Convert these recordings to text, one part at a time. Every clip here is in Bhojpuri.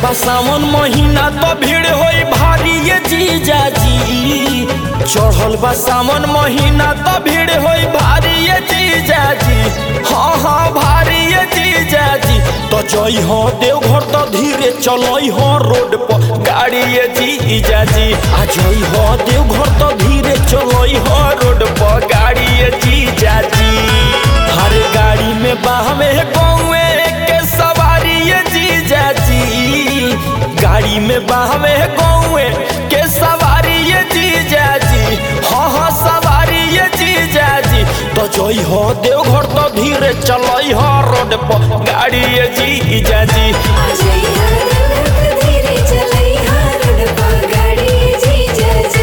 बा सावन महीना तो भीड़ होई भारी ये जीजा जी चढ़ल बा सावन महीना तो भीड़ होई भारी ये जीजा जी हाँ हाँ भारी ये जीजा जी तो जई हो देवघर तो धीरे चलई हो रोड पर गाड़ी ये जीजा जी आ जई हो देवघर तो धीरे चलई हो रोड पर गाड़ी ये जीजा जी हर गाड़ी में बाहमे गौए के सवारी ये जीजा जी गाड़ी में बाहमे गौए के सवारी ये जीजा जी हाँ हाँ सवारी ये जीजा जी तो जोई हो देवघर तो धीरे चलई हो रोड पर गाड़ी ये जीजा जी आ जाइया देवघर धीरे चलैया रोड पर गाड़ी जीजा जी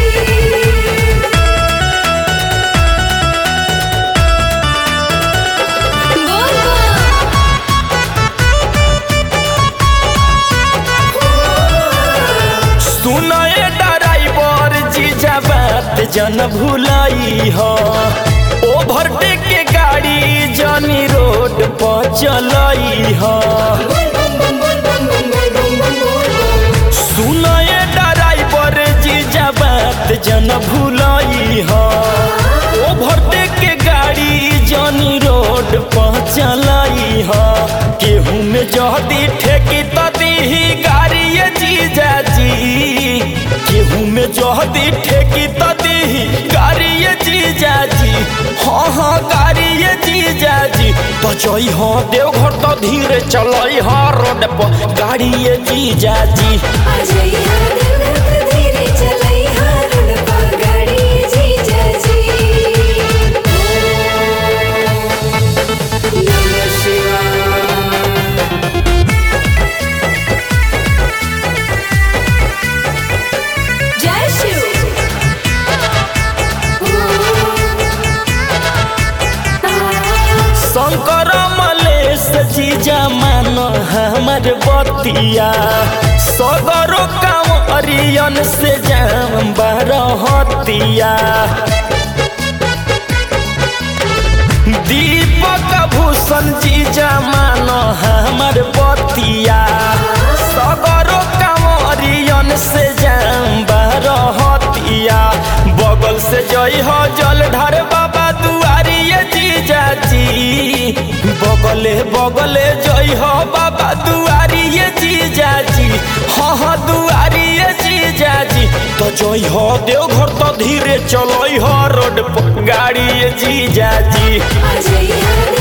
सुनए ड्राइवर जीजा बात जन भुलाई हो ओवरटेक के गाड़ी जनी रोड पर चलई हो सुनए ड्राइवर जीजा बात जन भुलाई हो ओवरटेक के गाड़ी जनी रोड पर चलई हो केहू में जहदी ठेकी तो दीही गाड़ी ये जीजा जी केहू में जहदी ठेकी तो दीही गाड़ी ये जीजा जी हाँ हाँ गाड़ी ये जीजा जी तो जई हो देवघर तो धीरे चलई हो रोड पर गाड़ी ये जीजा जी आ जाइया देवघर धीरे चलैया रोड पर गाड़ी जीजा जी नमः शिवाय जय शिव शंकर मलेश जीजा मान हमर बतिया सगरो काम अरियन से जाम बरहतिया दीपक भूषण जीजा मान हमर बतिया सगरो काम अरियन से जाम बरहतिया बगल से जई हो जल ढार बाबा दुआरी ये जीजा जी बगले बगले जई हो बाबा दुआरी ये जीजा जी हाँ हाँ दुआरी ये जीजा जी तो जई हो देवघर तो धीरे चलई हो रोड पर गाड़ी ये जीजा जी आ जाइया